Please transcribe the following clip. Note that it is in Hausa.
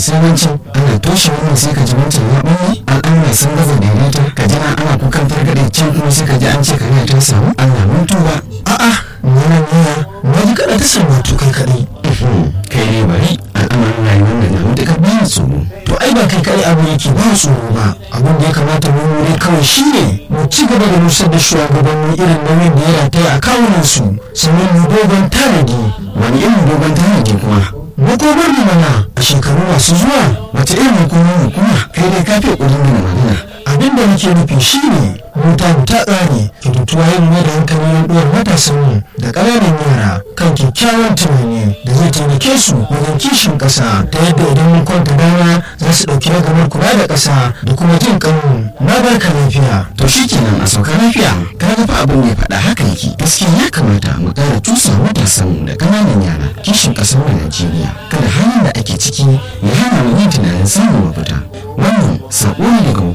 sai wancan ana toshe wannan sai ka ji wancan ya ɓalle al'amura sun gaza daidaita ka jira ana kukan fargaɗe can kuma sai ka ji an ce kariya ta samu Allah mun tuba a'a wannan yaya na ji kaɗa ta samu to kai kaɗai kai ne bari al'amarin rayuwar da na matuƙar bayan tsoro to ai ba kai kaɗai abu yake ba tsoro ba abin da ya kamata mu wuri kawai shine mu ci gaba da nusar da shugabanni irin nauyin da ya rataya a kawunan su sannan mu dogon tanadi wani irin dogon tanadi kuma makomar mu mana a shekaru masu zuwa wace irin hukumar hukuma kai dai ka fi ƙudin da magana abin da nake nufi shine mota mu ta tsare kyautatuwa yin mai da hankali na ɗuwar matasan mu da ƙananan yara kan kyakkyawan tunani da zai taimake su wajen kishin ƙasa ta yadda idan mun kwanta dama za su ɗauki ragamar kula da ƙasa da kuma jin kanmu na barka lafiya to shi kenan a sauka lafiya ka ga fa abin da ya faɗa haka yake gaskiya ya kamata mu ƙara cusa matasan mu da ƙananan yara kishin ƙasar mu Najeriya kada halin da ake ciki ya hana mu yin tunanin samun mafita wannan saƙo ne daga